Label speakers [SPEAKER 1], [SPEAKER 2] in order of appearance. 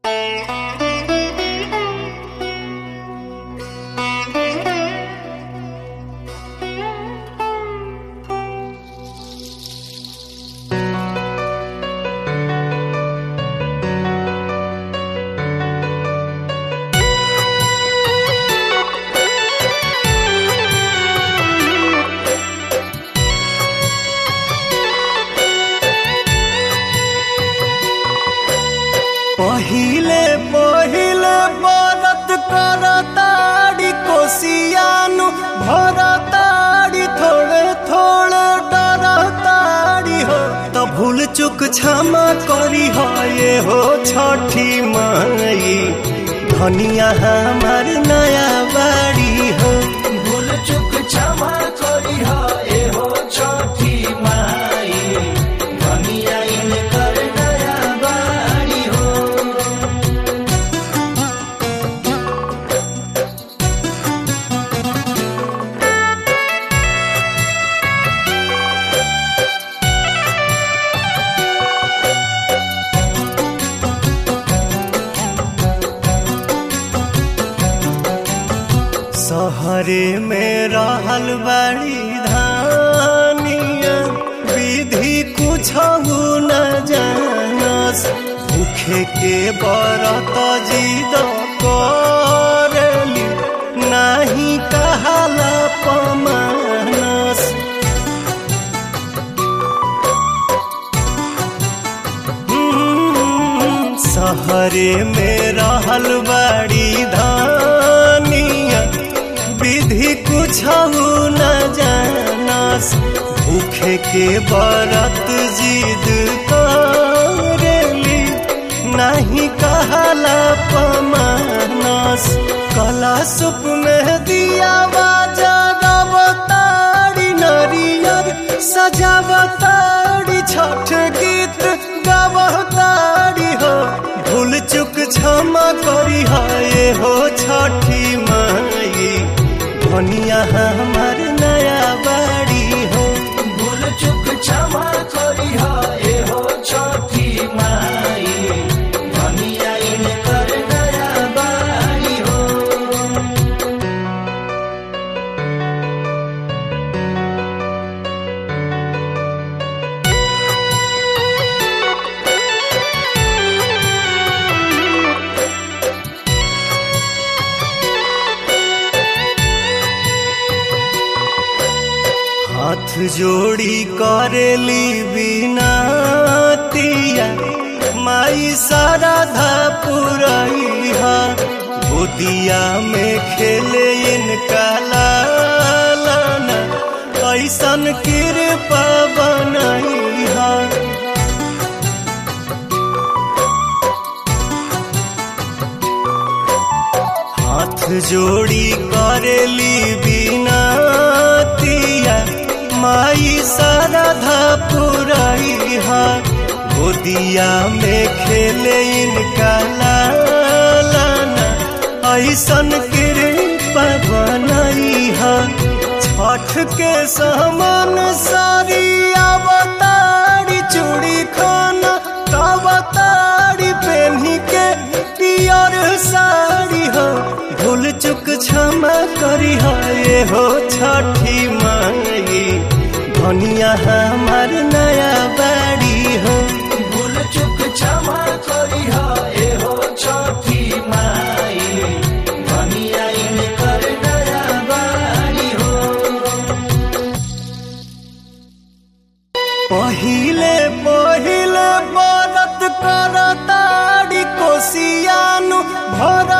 [SPEAKER 1] पहिले पहिले बरत करताड़ी कोसियानु भरताड़ी थोड़े थोड़े डरताड़ी हो त भूल चुक क्षमा करी हो ये हो छठी माई धनिया हमार नया बाड़ी हो
[SPEAKER 2] भूल चुक क्षमा करी हो ए हो छठी माई धनिया इनकर नया बाड़ी हो
[SPEAKER 1] सहरे में रहल बड़ी धानिया विधि कुछ न जानस भूखे के बरत जिद करली नाही कहाला पमानस हम्म, सहरे में रहल बड़ी धानिया विधि कुछ न जानस भूखे के बरत जिद करेली नहीं कहला पमानस कला सुप में दिया जगवतारी नरियर सजावतारी छठ गीत गावतारी हो भूल चुक क्षमा करी हो ये हो छठी माई धनिया हमार नया बाड़ी हो
[SPEAKER 2] भूल चुक क्षमा करी हो ए हो छठी माई धनिया इनकर नया बाड़ी हो
[SPEAKER 1] हाथ जोड़ी करेली बिनातिया माई साराधा पुरैहा गोदिया में खेले इनका लालना ऐसन कृपा बनैहा हाथ जोड़ी करेली बिनातिया माई साराधा पुरैहा गोदिया में खेले इनका लालना ऐसन कृपा बनैहा छठ के समान सारी अवतारी चूड़ी खाना तवतारी पेन्ही के पियर साड़ी हो भूल चुक क्षमा करी हो ये हो छठी माई धनिया हमार नया बाड़ी हो
[SPEAKER 2] भूल चुक क्षमा करी हो ए हो छठी माई धनिया इनकर नया बाड़ी हो
[SPEAKER 1] पहिले पहिले